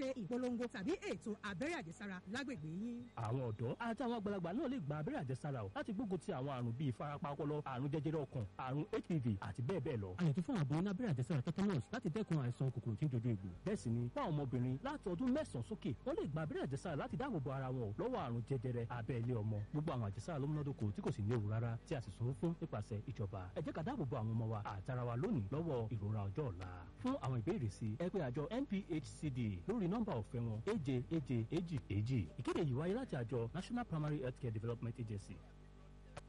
ṣe ìpolongo tàbí ètò abẹ́rẹ́ àjẹsára lágbègbè yín. àwọn ọ̀dọ́ àti àwọn àgbàlagbà náà lè gba abẹ́rẹ́ àjẹsára o láti gbógun ti àwọn àrùn bíi ìfarapa ọpọlọ àrùn jẹjẹrẹ ọkàn àrùn hpv àti bẹ́ẹ̀ bẹ́ẹ̀ lọ. a lè tún fún àbọ̀ onábẹ́rẹ́ àjẹsára tetanus láti dẹ́kun àìsàn kòkòrò tí ń dojú egbò. bẹ́ẹ̀ sì ni fún àwọn ọmọbìnrin láti ọdún mẹ́sàn-án sókè wọ́n lè gba abẹ́rẹ́ àjẹsára láti dáàbò bo ara wọn lọ́wọ́ àrùn jẹjẹrẹ abẹ́ ilé ọmọ gbogbo àwọn àjẹsára ló múnádóko tí kò sì ní ewu rárá tí a sì sanwó fún nípasẹ̀ ìjọba ẹ jẹ́ ká dáàbò bo àwọn ọmọ wa àtara wa lónìí lọ́wọ́ ìrora ọjọ́ ọ̀la fún àwọn ìbéèrè sí ẹ pè àjọ NPHCD lórí nọ́mbà ọ̀fẹ́ wọn èje èje èjì èjì ìkéde yìí wáyé láti àjọ National Primary Healthcare Development Agency